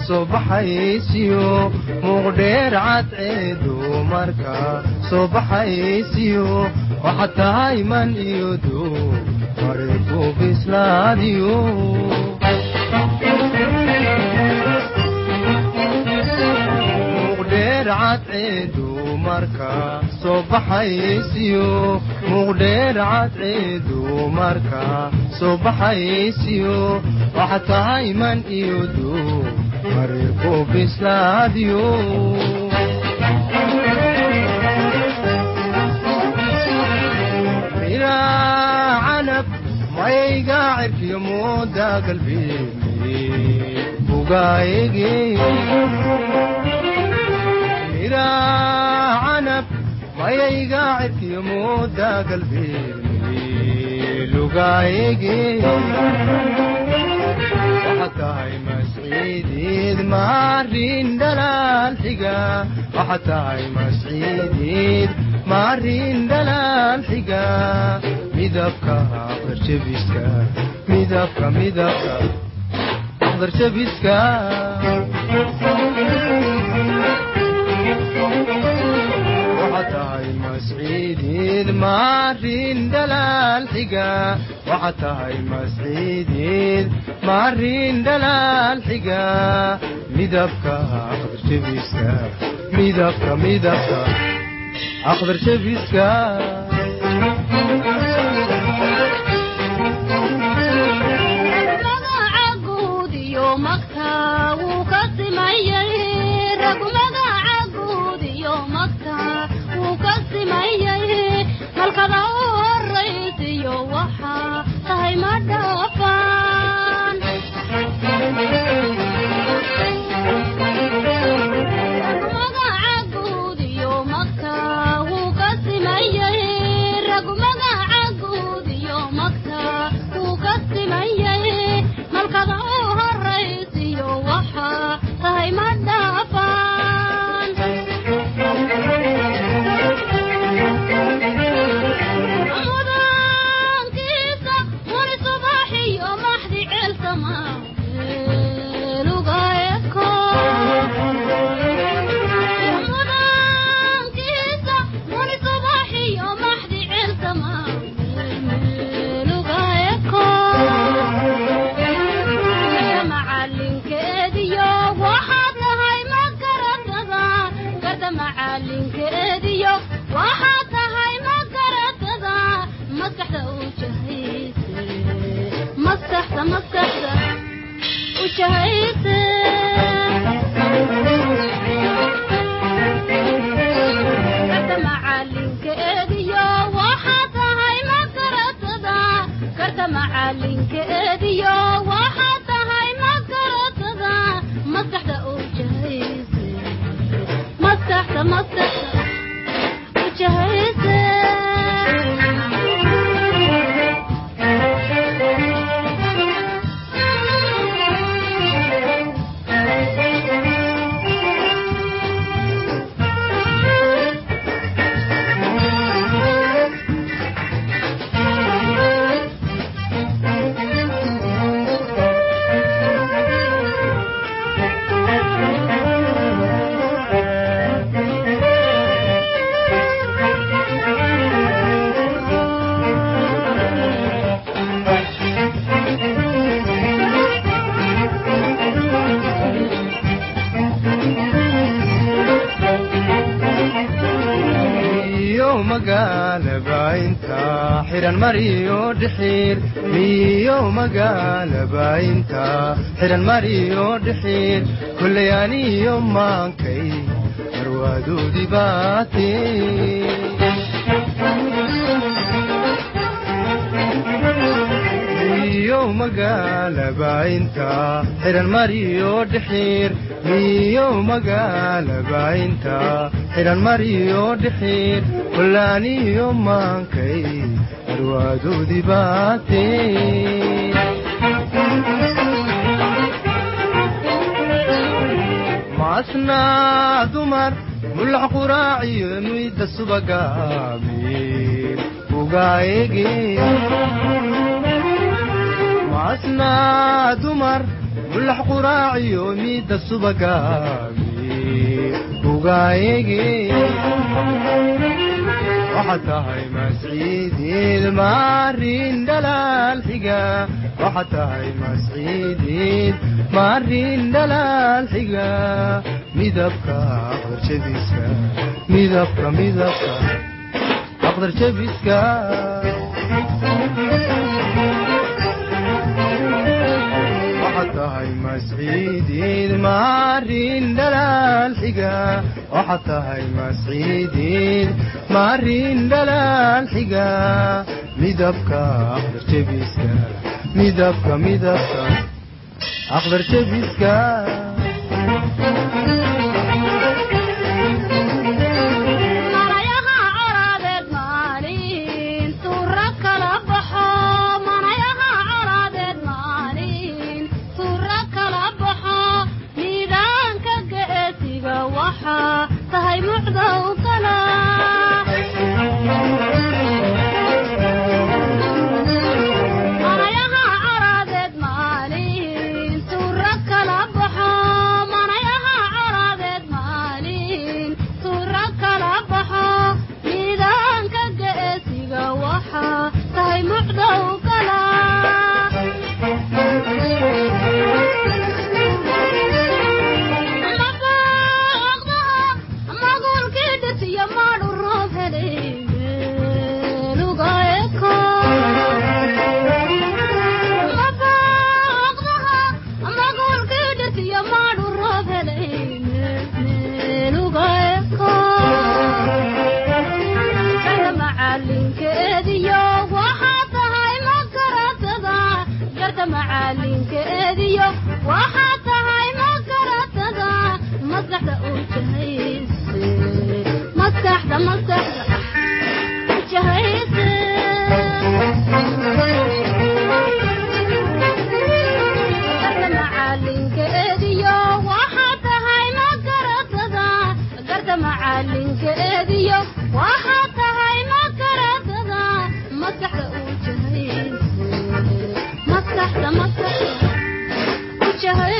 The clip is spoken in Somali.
soo baxaysiyo muuqdheer cadceedu marka soo baxaysiyo waxaad tahay man iyo duu mareeku bislaadiyo muuqdheer cadceedu marka soo baxaysiyo muuqdheer cadceedu marka soo baxaysiyo waxaad tahay man iyo duu mareeku bislaadiyo miraa canab mayga cirkiyo mooda galbeemi bugaayege miraa canab mayayga cirkiyo mooda galbeemi lugaayege waxaad tahay masciideed maarin dhalaal xiga waxaad tahay masciideed maarin dhalaal xiga midabka aqdarjabiska midabka midabka aqdarjabiska waxaad tahay masciideed maarin dhalaal xiga waxaad tahay masciideed maarin dhalaal xiga midabka aqdarjabiska midabka midabka aqdarjabiska halkada u horaysiyo waxaa tahay ma dhaafaan magaca guud iyo magta wuu ka simayay ragu magaca guud iyo magta wuu ka simayay malkada u horaysiyo waxaa tahay ma dhaafaan mudankiisa wali subaxiyo maxdi ceelsama lugaeko mudankiisa wali subaxiyo maxdi ceelsama lugaeko gasha macalinkeediyo waxaad tahay ma garatada garda macalinkeediyo waxaad tahay ma garatada maskaxda u jahayse maskaxda maskaxda u jahayse garda macalinkeediyo waxaad tahay ma garatada garda macalinkeediyo waxaad tahay ma garatada maskaxda u jahayse maskaxda maskaxda u jahayse miyo magaalaba inta xiran mariyo dhixiir miyo magaalaba inta xiran mariyo dhixiir kullay aniyo maankay marwaadoodii baate miyo magaalaba inta xiran mariyo dhixiir miyo magaalaba inta xiran mariyo dhixiir kullaaniyo maankay marwaadoodii baate maasnaa dumar mulax quraaciyo muyda subagaamiin ugaayege maasnaa dumar mulax quraaciyo miidda subagaami ugaayege waxaad tahay masciidiid maarin dhalaal xiga waxaad tahay masciidiid maarin dhalaal xiga midabka aqdar jabiska midabka midabka aqdar jabiska waxaad tahay masciidiid maarin dhalaal xiga waxaad tahay masciidiid maarin dhalaal xiga midabka aqdar jabiska midabka midabka aqdar jabiska manayaha colaadeed maalin tuura kala baxo manayaha colaadeed maalin tuura kala baxo nidaanka geesiga waxaa tahay mucdow kala manayaha colaadeed maalin tuura kala baxo manayaha colaadeed maalin tuura kala baxo nidaanka geesiga waxaa tahay mucdow kala magulkii dhisiyo maadhu roob helay lugaeko magulkii dhisiyo maadhu roob helay lugaeko garta macalinkeediyo waxaa tahay makaratada garta macalinkeediyo waxaa tahay makaratada maskaxda uu jahayse maskaxda maskaxda u jahayse garta macalinkeediyo waxaa tahay makaratada garta macalinkeediyo waxaa tahay makaratada maskaxda uu jahayse maskaxda maskaxda u jahayse